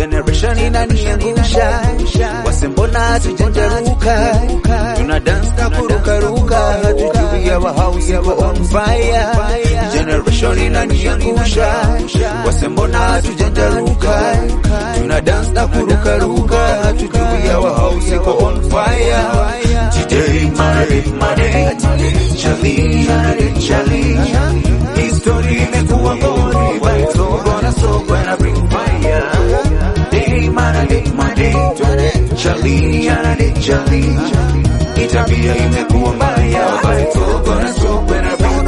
generation inaniangusha, wase mbona hatujanjaruka, tuna dance na kurukaruka, hatujui our house iko on fire. Generation inaniangusha, wase mbona hatujanjaruka, tuna dance na kurukaruka, hatujui our house iko on fire. Today Monday, Monday, Charlie, Charlie, Charlie, history imekuwa ngori, but it's all gonna soak when I bring fire. Day Monday, Monday, Charlie, Charlie, Charlie, itabia imekuwa mbaya, but it's all gonna soak when I bring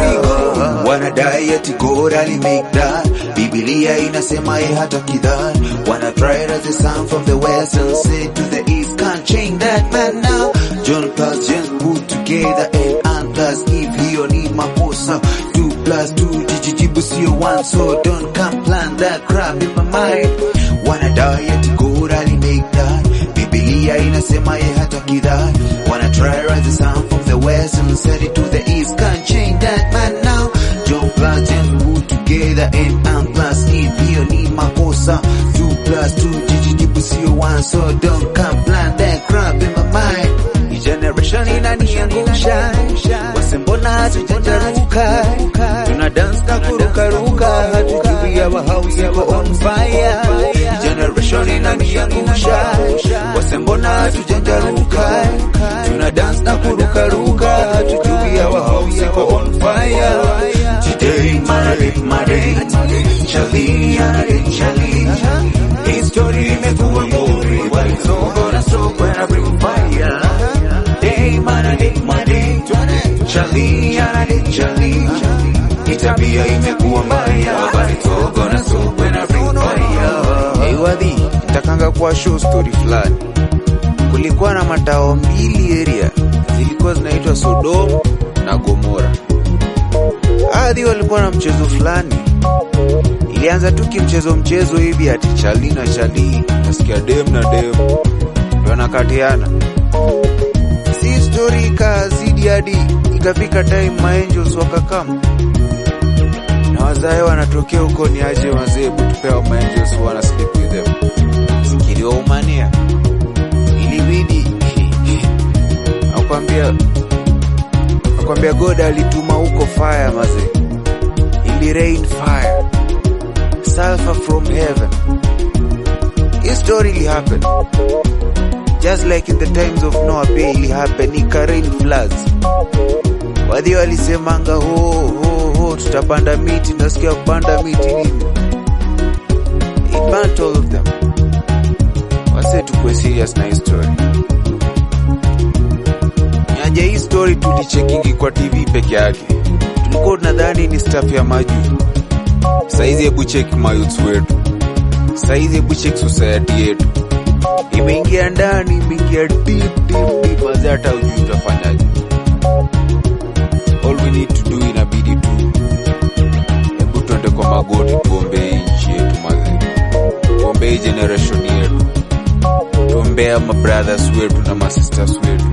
fire. Wanadai eti God ali make that, Biblia inasema ye hata kidhan. Wanna try it as the sun from the west and say to the east, can't change that man now. John plus James put together and and plus if hiyo ni makosa. Two plus two jijijibu sio one, so don't come plan that crap in my mind. Wanadai eti God ali make that, Biblia inasema ye hata kidhan. Wanna try it as the sun from the west and set it to the east, can't change that man now. John plus James put together and and plus if hiyo ni makosa. Two plus two jijijibu sio one, so don't come plan that crap in my mind. Hii generation inaniangusha, wase mbona hatujanjaruka, tuna dance na kurukaruka, hatujui our house iko on fire. Hii generation inaniangusha, wase mbona hatujanjaruka, tuna dance na kurukaruka, hatujui our house iko on fire. Today Monday, Monday, Charlie, Charlie, Charlie, history imekuwa ngori, but it's all gonna soak when I bring fire. Day Monday, Monday, Charlie, Charlie, Charlie, itabia imekuwa mbaya, but it's all gonna soak when I bring fire. Hey, wadhi takanga kwa show story fulani. Kulikuwa na matao mbili area zilikuwa zinaitwa Sodom na Gomora. Adhi walikuwa na mchezo fulani, ilianza tu kimchezo mchezo hivi ati chali na chali, nasikia dem na dem ndio wanakatiana, si story ikazidi hadi ikafika time maangels wakakam na wazae wanatokea huko, ni aje wazee kutupewa maangels wana sleep with them, sikiliwa umania ilibidi nakwambia nakwambia God alituma huko fire maze, ili rain fire sulfur from heaven. Hii story ili happen just like in the times of Noah, pia ili happen, ika rain floods. Wadhi walisemanga ho ho ho, tutapanda miti, nasikia kupanda miti nini, it burnt all of them. Wase tukue serious na hii story Nyaja hii story tulichekingi kwa TV peke yake, tulikuwa tunadhani ni staff ya majuu. Saizi hebu check mayouths wetu, saizi hebu check society yetu, imeingia ndani, imeingia deep deep deep, wazee hata ujui utafanyaje. All we need to do, inabidi tu hebu tuende kwa magoti, tuombee hii nchi yetu mazee, tuombee hii generation yetu, tuombea mabrothers wetu na masisters wetu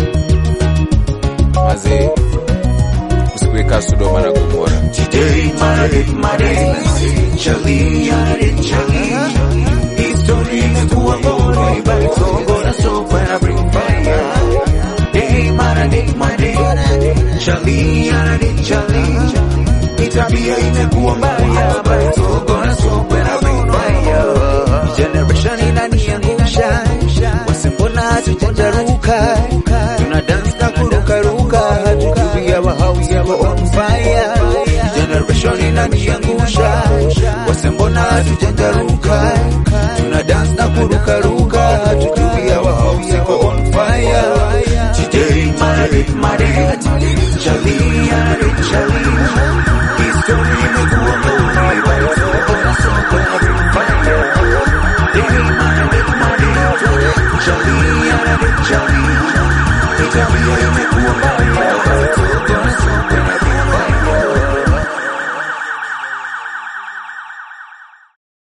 mazee, usikuweka Sodoma na Gomora. Today, Monday, Monday, Charlie, Charlie, Charlie. History imekuwa ngori, but it's all gonna soak when I bring fire. Day, Monday, Monday, Charlie, Charlie, Charlie. Itabia imekuwa mbaya, but it's all gonna soak when I bring fire. Generation inaniangusha, wase mbona hatujanjaruka, tuna dance na kurukaruka, hatujui our house iko on fire. Generation inaniangusha, wase mbona hatujanjaruka, tuna dance na kurukaruka, hatujui our house iko on fire. Today, Monday, Monday, Charlie, Charlie, Charlie. History imekuwa ngori, but it's all gonna soak when I bring fire. Day, Monday, Monday, Charlie, Charlie, Charlie. Itabia imekuwa mbaya.